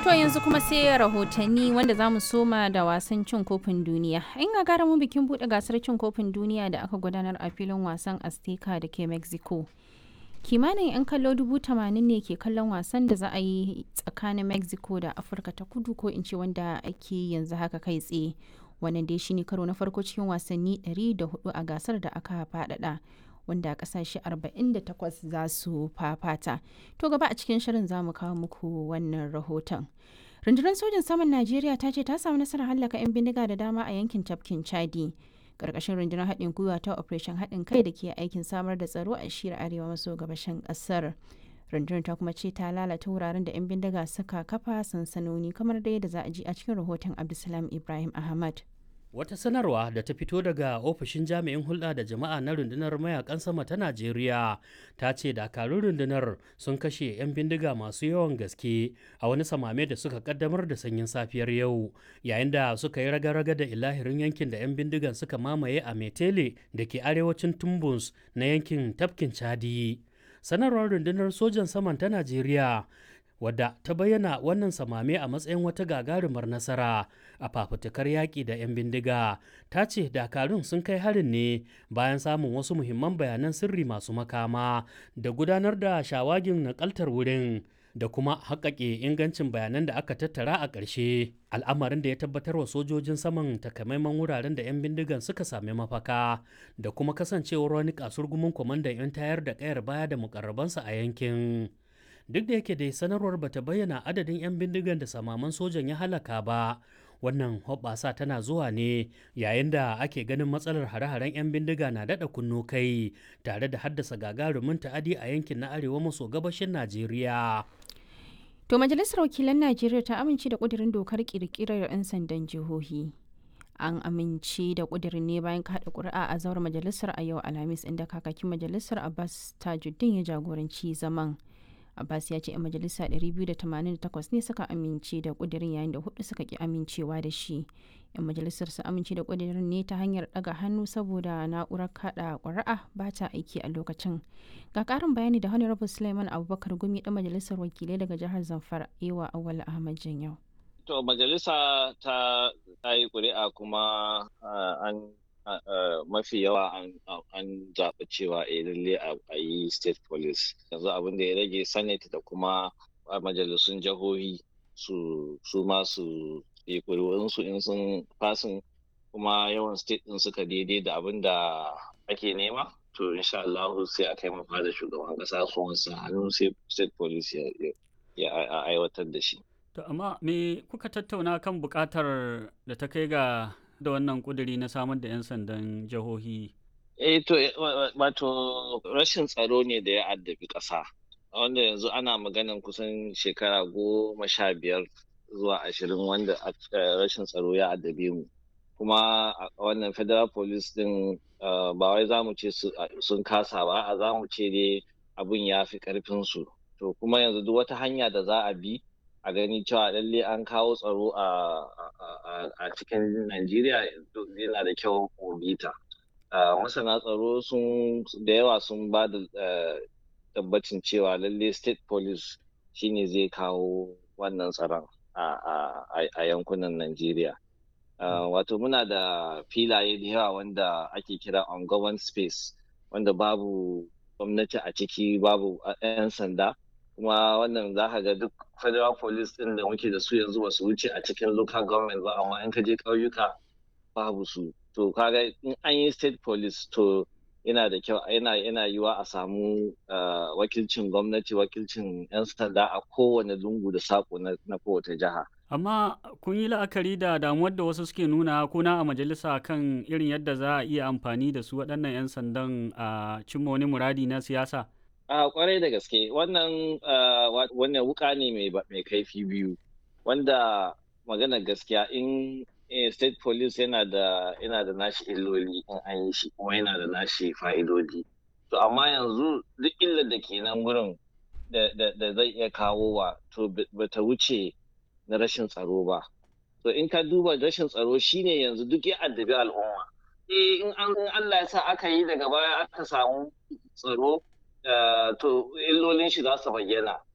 To yanzu kuma sai rahotanni wanda za mu soma da wasan cin kofin duniya. In ga gara mu bikin buɗe gasar cin kofin duniya da aka gudanar a filin wasan Azteca da ke Mexico. Kimanin 'yan kallo dubu tamanin ne ke kallon wasan da za a yi tsakanin Mexico da Afirka ta kudu ko in ce wanda ake yanzu haka kai tsaye. Wannan dai shine karo na farko cikin wasanni 104 a gasar da aka faɗaɗa. wanda kasashe 48 za su fafata. To gaba a cikin shirin za mu kawo muku wannan rahoton. Rundunar sojin saman Najeriya ta ce ta samu nasarar hallaka 'yan bindiga da dama a yankin tafkin Chadi. Karkashin rundunar haɗin gwiwa ta Operation haɗin kai da ke aikin samar da tsaro a shiyar arewa maso gabashin ƙasar. Rundunar ta kuma ce ta lalata wuraren da 'yan bindiga suka kafa sansanoni kamar da yadda za a ji a cikin rahoton Abdulsalam Ibrahim Ahmad. Wata sanarwa da ta fito daga ofishin jami'in hulɗa da jama'a na rundunar mayakan sama ta Najeriya ta ce dakarun rundunar sun kashe 'yan bindiga masu yawan gaske a wani samame da suka kaddamar da sanyin safiyar yau yayin da suka yi raga-raga da ilahirin yankin da 'yan bindigan suka mamaye a Metele da ke arewacin Tumbus na yankin tafkin Chadi. Sanarwar rundunar sojan saman ta Najeriya wadda ta bayyana wannan samame a matsayin wata gagarumar nasara a fafutukar yaƙi da 'yan bindiga ta ce dakarun sun kai harin ne bayan samun wasu muhimman bayanan sirri masu makama da gudanar da shawagin nakaltar wurin da kuma haƙaƙe ingancin bayanan da aka tattara a ƙarshe al'amarin da ya tabbatar wa sojojin saman takamaiman wuraren da 'yan bindigan suka sami mafaka da kuma kasancewar wani kasurgumin kwamandan 'yan tayar da ƙayar baya da mukarrabansa a yankin duk da yake dai sanarwar bata bayyana adadin 'yan bindigan da samaman sojan ya halaka ba wannan hoɓɓasa tana zuwa ne yayin da ake ganin matsalar hare-haren 'yan bindiga na daɗa kunno kai tare da haddasa gagarumin ta'adi a yankin na arewa maso gabashin najeriya To majalisar wakilan Najeriya ta amince da ƙudurin dokar ƙirƙirar 'yan sandan jihohi. an amince da kudirin ne bayan kaɗa ƙuri'a a zauren majalisar a yau alhamis inda kakakin majalisar abbas tajuddin ya jagoranci zaman abbas ya ce 'yan majalisa 288 ne suka amince da kudirin yayin da hudu suka ki amincewa da shi 'yan majalisar su amince da kudirin ne ta hanyar daga hannu saboda na'urar kada ƙuri'a ba ta aiki a lokacin ga ƙarin bayani da honorable suleiman abubakar gumi ɗan majalisar wakilai daga jihar zamfara ewa awal ahmad janyau To majalisa ta yi ƙuri'a kuma an mafi yawa an zaɓi cewa a lalle a yi state police yanzu abin da ya rage senate da kuma majalisun jihohi su su ma su yi ƙuri'unsu in sun fasin kuma yawan state ɗin suka daidai da abin da ake nema to insha Allah sai a kai mafa da shugaban ƙasa su wansa hannu sai state police ya aiwatar da shi. To amma me kuka tattauna kan buƙatar da ta kai ga da wannan ƙuduri na samar da 'yan sandan jihohi? Eh to wato rashin tsaro ne da ya addabi ƙasa. Wanda yanzu ana maganan kusan shekara goma sha biyar zuwa ashirin wanda rashin tsaro ya addabe mu. Kuma wannan federal police din ba wai za mu ce sun kasa ba, a za mu ce dai abun ya fi ƙarfinsu. To kuma yanzu duk wata hanya da za a bi a gani cewa lalle an kawo tsaro a cikin Najeriya yana da kyau bita. Masana tsaro sun da yawa sun ba da tabbacin cewa lalle state police shine zai kawo wannan tsaron a yankunan Najeriya. Wato muna da filaye da yawa wanda ake kira on government space wanda babu gwamnati a ciki babu 'yan sanda. kuma wannan za ka ga duk federal police din da muke da su yanzu ba su wuce a cikin local government ba amma in ka je ƙauyuka babu su to kaga in an yi state police to yana da kyau yana yana yiwa a samu wakilcin gwamnati wakilcin 'yan sanda a kowane lungu da sako na kowace jiha amma kun yi la'akari da damuwar da wasu suke nuna kuna a majalisa kan irin yadda za a iya amfani da su waɗannan 'yan sandan a cimma wani muradi na siyasa A kwarai da gaske wannan wannan wuka ne mai kaifi biyu wanda magana gaskiya in state police yana da yana da nashi illoli in an yi shi kuma yana da nashi fa'idodi to amma yanzu duk illar da ke nan wurin da zai iya kawo wa to bata wuce na rashin tsaro ba to in ka duba rashin tsaro shine yanzu duk ya addabi al'umma eh in Allah ya sa aka yi daga baya aka samu tsaro to illolin shi za su bayyana